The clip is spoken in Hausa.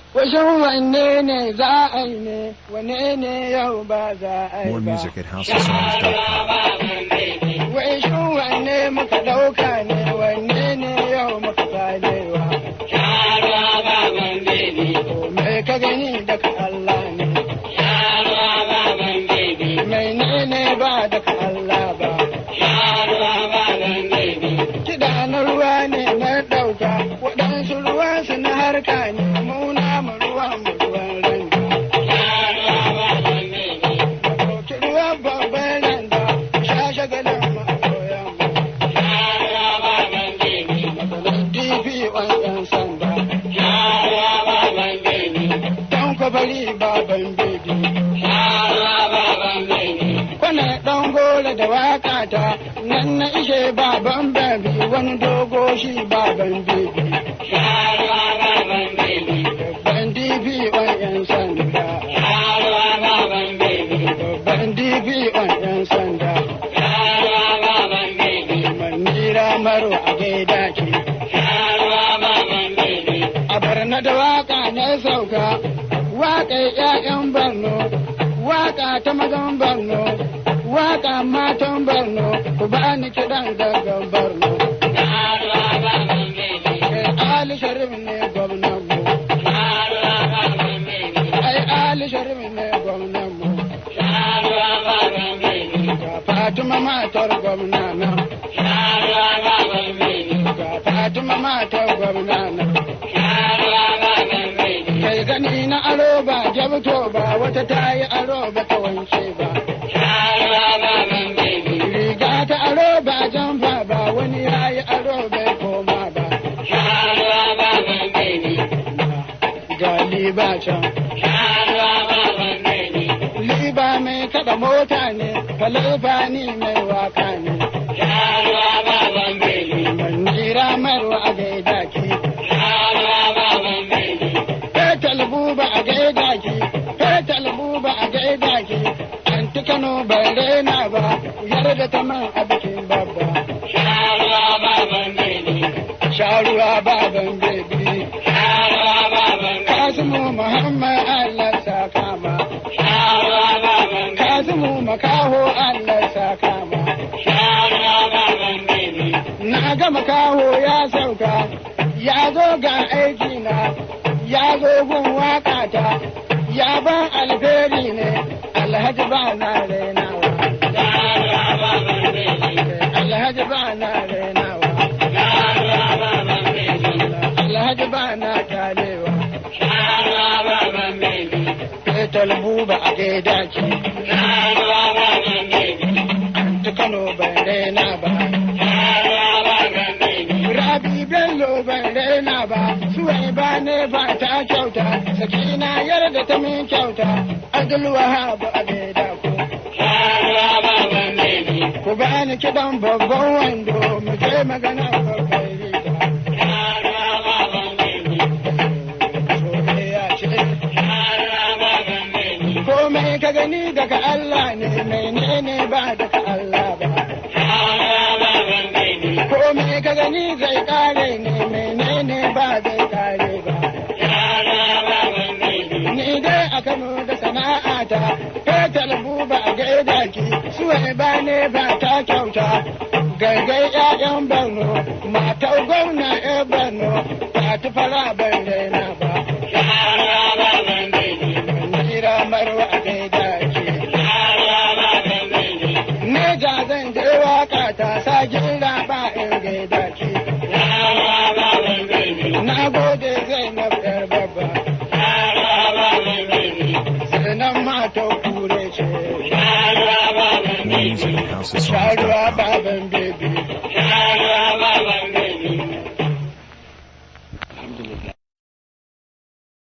Washin wanne ne za a yi ne, wane ne yau ba za a yi More ba. music at houseofsongs.com. Washin wanne muka ɗauka ne, wanne ne yau muka salewa. Me ka gani daga Allah ne, mai ne ne ba daga Allah ba. Kiɗa na ruwa ne na ɗauka, waɗansu ruwansu na harka ne, muna mu ruwa mu ruwan randa. Ɗauki ruwan babban randa, sha shagalin mu a koyan mu. Matsalar DP ɗan sanda, ɗan kwabari baban bebi. Kwana ɗan gora da waƙa ta, nan na ishe baban bebi, wani dogo shi baban bebi. Babban DP ɗan sanda, babban DP ɗan sanda. Manira maro a gaida ke. A barna da waka na sauka, waƙar ‘ya'yan Borno, waƙa ta mazan Borno, waƙa matan Borno, ku ba ni kiɗan gaggan Borno. Eh, Ali Sharif ne gwamnan mu, ai Ali Sharif ne gwamnan mu, ga Fatima matar gwamna na, ga Fatima matar gwamna na. Kai gani na aro ba jabto ba wata ta yi aro ba ta wanke ba. Riga ta aro ba jamfa ba wani ya yi aro bai koma ba. Ga liba can. Liba mai kada mota ne, falifa ni mai waka ne. Manjira marwa a gaida ki. Fetal buba a gaida ki. Fetal buba a gaida ki. Anti Kano bai rena ba, yarda ta man a bikin babba. Sharuwa baban bebi. Kasimu Muhammad Allah sa kama. Kasimu makaho Allah sa kama. Na ga makaho ya sauka, ya zo ga aiki na, ya zo gun wakata, ya ban alheri ne, alhaji ba na renawa. Alhaji ba na renawa. Alhaji ba na kyalewa. Fetal buba a gaida ki, ta Kano ban rena ba. Rabi Bello ban raina ba, suwai ba ne ba ta kyauta, sakina yarda ta min kyauta, Abdul Wahab a gaida ku. Ku ba ni kiɗan babban wando, mu je magana babban riga. Soyayya ce. Komai ka gani daga Allah ne, menene ba daga Allah ba. Komai ka gani zai kare ne, menene ba zai kare ba. Ni dai a Kano da sana'ata, fetal buba a gaida ki, suwai ba ne ba ta kyauta. Gargai ‘ya'yan Borno, matar gwamna ‘yan Borno, ta tufara ban daina ba. Manjira marwa a gaida ki. Neja zan je waka ta sa gira ba in gaida ki. Na gode zai na yar babba. Sanan mata kure ce. More music at Sharuwa houseofsongs.com. baban